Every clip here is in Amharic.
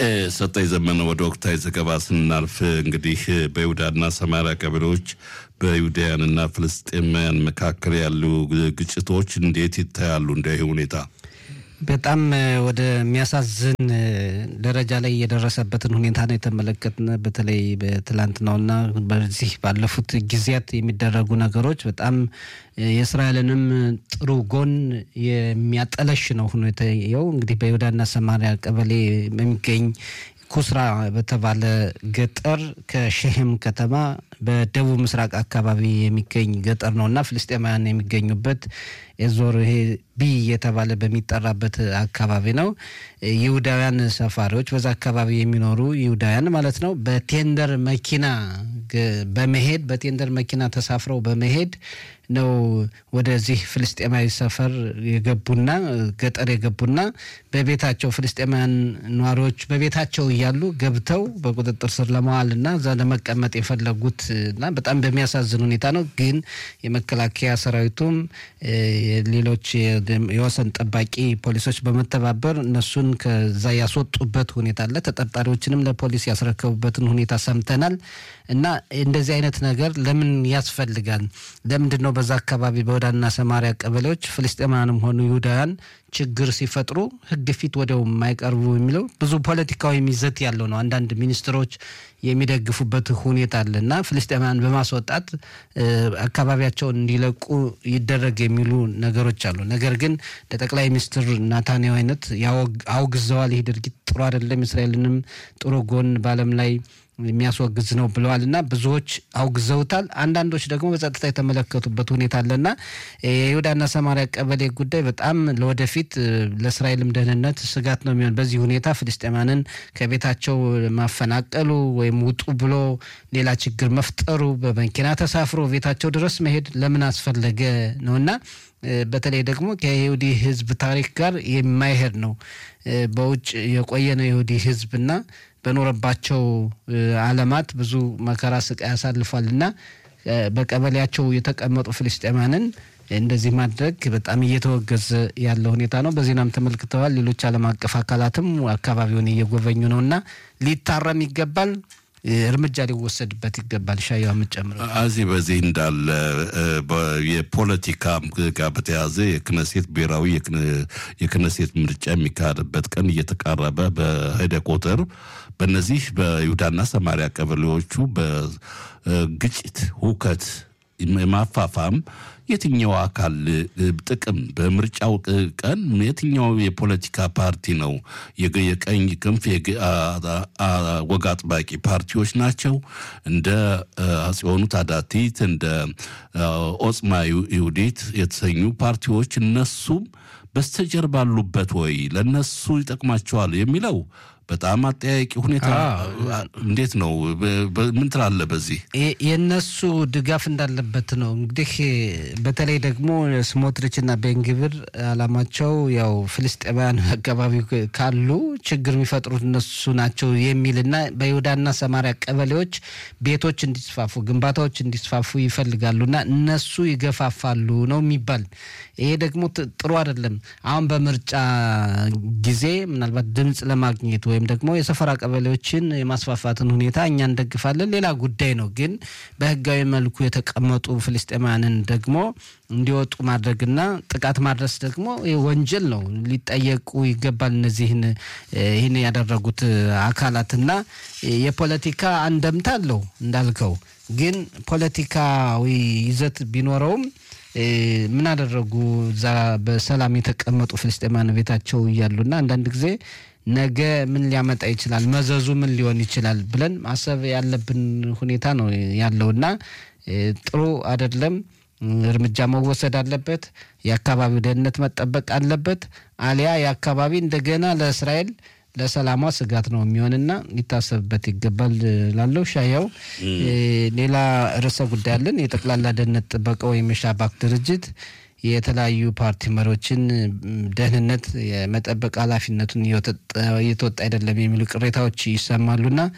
ሰጠኝ ዘመነ ወደ ወቅታዊ ዘገባ ስናልፍ እንግዲህ በይሁዳና ሰማሪያ ቀበሌዎች በይሁዳውያንና ፍልስጤማውያን መካከል ያሉ ግጭቶች እንዴት ይታያሉ? እንደ ይህ ሁኔታ በጣም ወደሚያሳዝን ደረጃ ላይ የደረሰበትን ሁኔታ ነው የተመለከትን። በተለይ በትላንትናውና በዚህ ባለፉት ጊዜያት የሚደረጉ ነገሮች በጣም የእስራኤልንም ጥሩ ጎን የሚያጠለሽ ነው ሁኔታው። እንግዲህ በይሁዳና ሰማሪያ ቀበሌ በሚገኝ ኩስራ በተባለ ገጠር ከሸሄም ከተማ በደቡብ ምስራቅ አካባቢ የሚገኝ ገጠር ነው እና ፍልስጤማውያን የሚገኙበት የዞር ይሄ ቢ የተባለ በሚጠራበት አካባቢ ነው። ይሁዳውያን ሰፋሪዎች በዛ አካባቢ የሚኖሩ ይሁዳውያን ማለት ነው በቴንደር መኪና በመሄድ በቴንደር መኪና ተሳፍረው በመሄድ ነው ወደዚህ ፍልስጤማዊ ሰፈር የገቡና ገጠር የገቡና በቤታቸው ፍልስጤማውያን ነዋሪዎች በቤታቸው እያሉ ገብተው በቁጥጥር ስር ለመዋል እና እዛ ለመቀመጥ የፈለጉት እና በጣም በሚያሳዝን ሁኔታ ነው። ግን የመከላከያ ሰራዊቱም ሌሎች የወሰን ጠባቂ ፖሊሶች በመተባበር እነሱን ከዛ ያስወጡበት ሁኔታ አለ። ተጠርጣሪዎችንም ለፖሊስ ያስረከቡበትን ሁኔታ ሰምተናል። እና እንደዚህ አይነት ነገር ለምን ያስፈልጋል? ለምንድን ነው በዛ አካባቢ በይሁዳና ሰማሪያ ቀበሌዎች ፍልስጤማውያንም ሆኑ ይሁዳውያን ችግር ሲፈጥሩ ሕግ ፊት ወዲያው የማይቀርቡ የሚለው ብዙ ፖለቲካዊ ይዘት ያለው ነው። አንዳንድ ሚኒስትሮች የሚደግፉበት ሁኔታ አለ እና ፍልስጤማውያን በማስወጣት አካባቢያቸውን እንዲለቁ ይደረግ የሚሉ ነገሮች አሉ። ነገር ግን ለጠቅላይ ሚኒስትር ናታንያሁ አይነት አውግዘዋል። ይህ ድርጊት ጥሩ አይደለም፣ እስራኤልንም ጥሩ ጎን በዓለም ላይ የሚያስወግዝ ነው ብለዋል እና ብዙዎች አውግዘውታል። አንዳንዶች ደግሞ በጸጥታ የተመለከቱበት ሁኔታ አለና የይሁዳና ሰማሪያ ቀበሌ ጉዳይ በጣም ለወደፊት ለእስራኤልም ደህንነት ስጋት ነው የሚሆን። በዚህ ሁኔታ ፍልስጤማንን ከቤታቸው ማፈናቀሉ ወይም ውጡ ብሎ ሌላ ችግር መፍጠሩ በመኪና ተሳፍሮ ቤታቸው ድረስ መሄድ ለምን አስፈለገ ነውና በተለይ ደግሞ ከይሁዲ ሕዝብ ታሪክ ጋር የማይሄድ ነው። በውጭ የቆየ ነው የይሁዲ ሕዝብና በኖረባቸው ዓለማት ብዙ መከራ ስቃይ ያሳልፏል እና በቀበሌያቸው የተቀመጡ ፍልስጤማንን እንደዚህ ማድረግ በጣም እየተወገዘ ያለ ሁኔታ ነው። በዜናም ተመልክተዋል። ሌሎች ዓለም አቀፍ አካላትም አካባቢውን እየጎበኙ ነው እና ሊታረም ይገባል እርምጃ ሊወሰድበት ይገባል። ሻያ የምጨምረው እዚህ በዚህ እንዳለ የፖለቲካ ጋር በተያያዘ የክነሴት ብሔራዊ የክነሴት ምርጫ የሚካሄድበት ቀን እየተቃረበ በሄደ ቁጥር በእነዚህ በይሁዳና ሰማሪያ ቀበሌዎቹ በግጭት ሁከት ማፋፋም የትኛው አካል ጥቅም በምርጫው ቀን የትኛው የፖለቲካ ፓርቲ ነው? የቀኝ ክንፍ ወግ አጥባቂ ፓርቲዎች ናቸው። እንደ አጽዮኑ ታዳቲት እንደ ኦጽማ ይሁዲት የተሰኙ ፓርቲዎች እነሱም በስተጀርባ አሉበት ወይ ለእነሱ ይጠቅማቸዋል የሚለው በጣም አጠያቂ ሁኔታ እንዴት ነው? ምን ትላለህ? በዚህ የእነሱ ድጋፍ እንዳለበት ነው እንግዲህ በተለይ ደግሞ ስሞትሪችና ቤንግብር አላማቸው ያው ፍልስጤማውያን አካባቢ ካሉ ችግር የሚፈጥሩት እነሱ ናቸው የሚልና በይሁዳና ሰማሪያ ቀበሌዎች ቤቶች እንዲስፋፉ፣ ግንባታዎች እንዲስፋፉ ይፈልጋሉና እነሱ ይገፋፋሉ ነው የሚባል። ይሄ ደግሞ ጥሩ አይደለም። አሁን በምርጫ ጊዜ ምናልባት ድምፅ ለማግኘት ወይም ደግሞ የሰፈራ ቀበሌዎችን የማስፋፋትን ሁኔታ እኛ እንደግፋለን፣ ሌላ ጉዳይ ነው። ግን በህጋዊ መልኩ የተቀመጡ ፍልስጤማውያንን ደግሞ እንዲወጡ ማድረግና ጥቃት ማድረስ ደግሞ ወንጀል ነው፣ ሊጠየቁ ይገባል። እነዚህን ይህን ያደረጉት አካላትና የፖለቲካ አንደምታ አለው እንዳልከው፣ ግን ፖለቲካዊ ይዘት ቢኖረውም ምን አደረጉ? እዛ በሰላም የተቀመጡ ፍልስጤማውያን ቤታቸው እያሉና አንዳንድ ጊዜ ነገ ምን ሊያመጣ ይችላል፣ መዘዙ ምን ሊሆን ይችላል ብለን ማሰብ ያለብን ሁኔታ ነው ያለውና ጥሩ አይደለም። እርምጃ መወሰድ አለበት። የአካባቢው ደህንነት መጠበቅ አለበት። አሊያ የአካባቢ እንደገና ለእስራኤል ለሰላሟ ስጋት ነው የሚሆንና ሊታሰብበት ይገባል ላለው ሻያው ሌላ ርዕሰ ጉዳይ አለን። የጠቅላላ ደህንነት ጥበቃ ወይም የሻባክ ድርጅት የተለያዩ ፓርቲ መሪዎችን ደህንነት የመጠበቅ ኃላፊነቱን እየተወጣ አይደለም የሚሉ ቅሬታዎች ይሰማሉና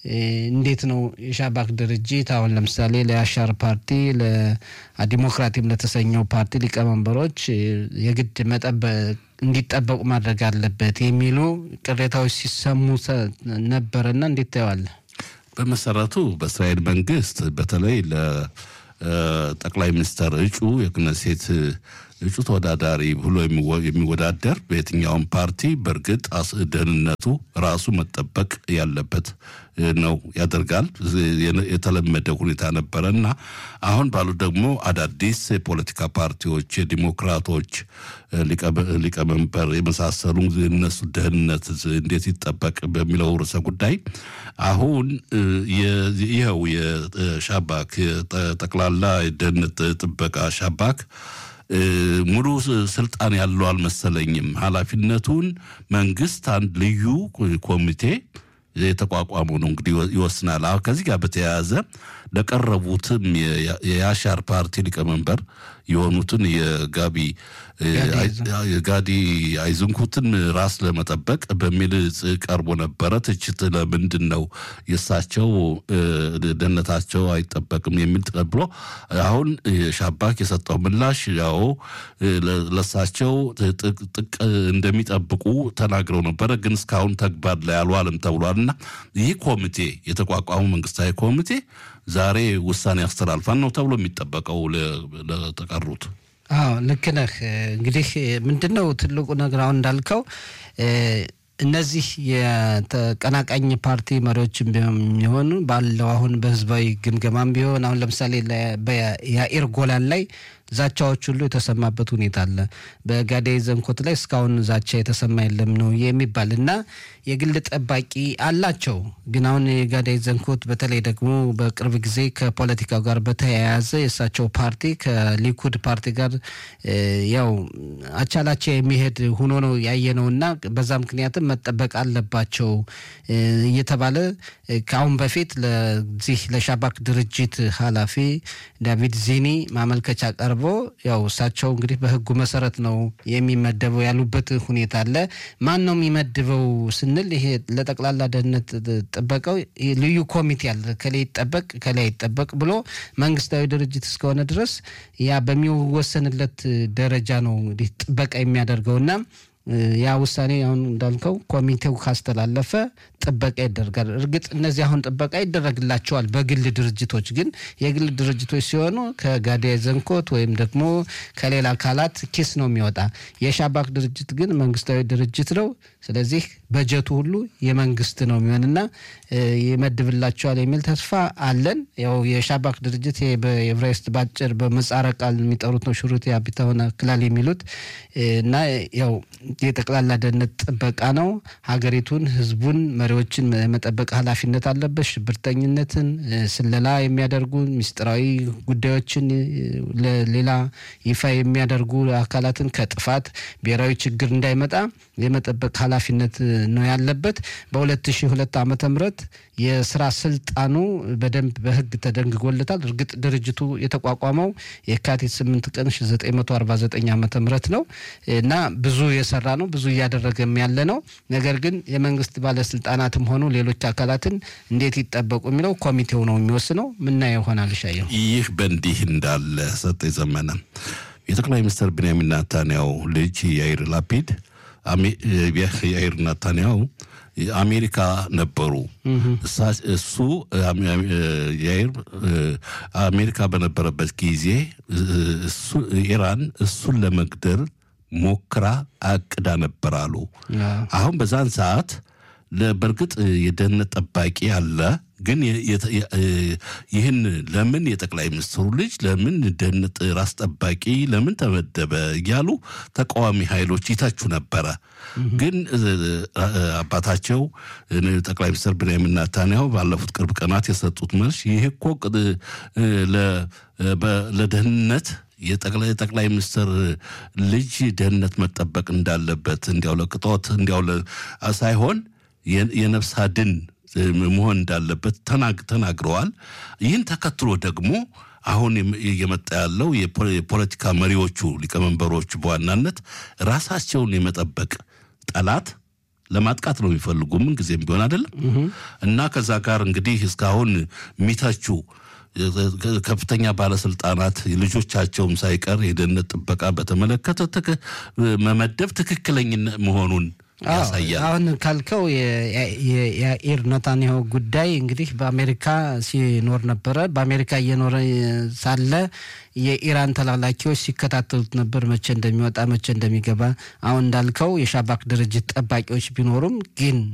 እንዴት ነው የሻባክ ድርጅት አሁን ለምሳሌ ለአሻር ፓርቲ ለዲሞክራቲም ለተሰኘው ፓርቲ ሊቀመንበሮች የግድ መጠበቅ እንዲጠበቁ ማድረግ አለበት የሚሉ ቅሬታዎች ሲሰሙ ነበርና እንዴት ታየዋለህ? በመሰረቱ በእስራኤል መንግስት በተለይ ለጠቅላይ ሚኒስትር እጩ የክነሴት እጩ ተወዳዳሪ ብሎ የሚወዳደር በየትኛውም ፓርቲ በእርግጥ ደህንነቱ ራሱ መጠበቅ ያለበት ነው ያደርጋል። የተለመደ ሁኔታ ነበረ እና አሁን ባሉ ደግሞ አዳዲስ የፖለቲካ ፓርቲዎች የዲሞክራቶች ሊቀመንበር የመሳሰሉ እነሱ ደህንነት እንዴት ይጠበቅ በሚለው ርዕሰ ጉዳይ አሁን ይኸው የሻባክ ጠቅላላ የደህንነት ጥበቃ ሻባክ ሙሉ ስልጣን ያለው አልመሰለኝም። ኃላፊነቱን መንግስት አንድ ልዩ ኮሚቴ የተቋቋመው ነው እንግዲህ ይወስናል። አሁን ከዚህ ጋር በተያያዘ ለቀረቡትም የአሻር ፓርቲ ሊቀመንበር የሆኑትን የጋቢ የጋዲ አይዝንኩትን ራስ ለመጠበቅ በሚል ቀርቦ ነበረ ትችት። ለምንድን ነው የእሳቸው ደህንነታቸው አይጠበቅም የሚል ተቀብሎ አሁን ሻባክ የሰጠው ምላሽ ያው ለእሳቸው ጥቅ እንደሚጠብቁ ተናግረው ነበረ፣ ግን እስካሁን ተግባር ላይ አልዋልም ተብሏል። እና ይህ ኮሚቴ የተቋቋሙ መንግስታዊ ኮሚቴ ዛሬ ውሳኔ ያስተላልፋል ነው ተብሎ የሚጠበቀው ለተቀሩት። አዎ ልክ ነህ። እንግዲህ ምንድን ነው ትልቁ ነገር አሁን እንዳልከው እነዚህ የተቀናቃኝ ፓርቲ መሪዎችም ቢሆኑ ባለው አሁን በህዝባዊ ግምገማም ቢሆን አሁን ለምሳሌ የአኢር ጎላን ላይ ዛቻዎች ሁሉ የተሰማበት ሁኔታ አለ። በጋዴ ዘንኮት ላይ እስካሁን ዛቻ የተሰማ የለም ነው የሚባል እና የግል ጠባቂ አላቸው። ግን አሁን የጋዴ ዘንኮት በተለይ ደግሞ በቅርብ ጊዜ ከፖለቲካው ጋር በተያያዘ የእሳቸው ፓርቲ ከሊኩድ ፓርቲ ጋር ያው አቻላቻ የሚሄድ ሆኖ ነው ያየ ነው እና በዛ ምክንያትም መጠበቅ አለባቸው እየተባለ ከአሁን በፊት ለዚህ ለሻባክ ድርጅት ኃላፊ ዳቪድ ዚኒ ማመልከቻ ቀርቦ ያው እሳቸው እንግዲህ በህጉ መሰረት ነው የሚመደበው ያሉበት ሁኔታ አለ። ማን ነው የሚመድበው ስንል ይሄ ለጠቅላላ ደህንነት ጥበቃው ልዩ ኮሚቴ አለ። ከላይ ይጠበቅ ከላይ ይጠበቅ ብሎ መንግስታዊ ድርጅት እስከሆነ ድረስ ያ በሚወሰንለት ደረጃ ነው እንግዲህ ጥበቃ የሚያደርገውና ያ ውሳኔ አሁን እንዳልከው ኮሚቴው ካስተላለፈ ጥበቃ ይደረጋል። እርግጥ እነዚህ አሁን ጥበቃ ይደረግላቸዋል በግል ድርጅቶች ግን የግል ድርጅቶች ሲሆኑ ከጋዳይ ዘንኮት ወይም ደግሞ ከሌላ አካላት ኪስ ነው የሚወጣ። የሻባክ ድርጅት ግን መንግስታዊ ድርጅት ነው። ስለዚህ በጀቱ ሁሉ የመንግስት ነው የሚሆንና ይመድብላቸዋል የሚል ተስፋ አለን። ያው የሻባክ ድርጅት በኤቨራይስት ባጭር በምህጻረ ቃል የሚጠሩት ነው ሹሩት የአቢታሆነ ክላል የሚሉት እና ያው የጠቅላላ ደህንነት ጥበቃ ነው። ሀገሪቱን፣ ህዝቡን፣ መሪዎችን መጠበቅ ኃላፊነት አለበት። ሽብርተኝነትን፣ ስለላ የሚያደርጉ ሚስጥራዊ ጉዳዮችን ለሌላ ይፋ የሚያደርጉ አካላትን ከጥፋት ብሔራዊ ችግር እንዳይመጣ የመጠበቅ ኃላፊነት ነው ያለበት። በ2002 ዓመተ ምህረት የስራ ስልጣኑ በደንብ በህግ ተደንግጎለታል። እርግጥ ድርጅቱ የተቋቋመው የካቲት 8 ቀን 1949 ዓመተ ምህረት ነው እና ብዙ የሰራ ነው፣ ብዙ እያደረገም ያለ ነው። ነገር ግን የመንግስት ባለስልጣናትም ሆኑ ሌሎች አካላትን እንዴት ይጠበቁ የሚለው ኮሚቴው ነው የሚወስነው። ምናየው ይሆናል። ሻየው ይህ በእንዲህ እንዳለ ሰጥ የዘመነ የጠቅላይ ሚኒስትር ቤንያሚን ናታንያው ልጅ ያይር ላፒድ ያይር ናታንያው አሜሪካ ነበሩ። እሱ ያይር አሜሪካ በነበረበት ጊዜ ኢራን እሱን ለመግደል ሞክራ አቅዳ ነበር አሉ። አሁን በዛን ሰዓት በእርግጥ የደህንነት ጠባቂ አለ። ግን ይህን ለምን የጠቅላይ ሚኒስትሩ ልጅ ለምን ደህንነት ራስ ጠባቂ ለምን ተመደበ እያሉ ተቃዋሚ ኃይሎች ይተቹ ነበረ። ግን አባታቸው ጠቅላይ ሚኒስትር ቤንያሚን ናታንያሁ ባለፉት ቅርብ ቀናት የሰጡት መልስ ይህ እኮ ለደህንነት የጠቅላይ ሚኒስትር ልጅ ደህንነት መጠበቅ እንዳለበት እንዲያው ለቅጦት እንዲያው ሳይሆን የነፍስ አድን መሆን እንዳለበት ተናግረዋል። ይህን ተከትሎ ደግሞ አሁን እየመጣ ያለው የፖለቲካ መሪዎቹ ሊቀመንበሮቹ በዋናነት ራሳቸውን የመጠበቅ ጠላት ለማጥቃት ነው የሚፈልጉ ምን ጊዜም ቢሆን አይደለም እና ከዛ ጋር እንግዲህ እስካሁን የሚተቹ ከፍተኛ ባለስልጣናት ልጆቻቸውም ሳይቀር የደህንነት ጥበቃ በተመለከተ መመደብ ትክክለኝነት መሆኑን ያሳያል። አሁን ካልከው የያኢር ኔታንያሁ ጉዳይ እንግዲህ በአሜሪካ ሲኖር ነበረ። በአሜሪካ እየኖረ ሳለ የኢራን ተላላኪዎች ሲከታተሉት ነበር፣ መቼ እንደሚወጣ መቼ እንደሚገባ። አሁን እንዳልከው የሻባክ ድርጅት ጠባቂዎች ቢኖሩም ግን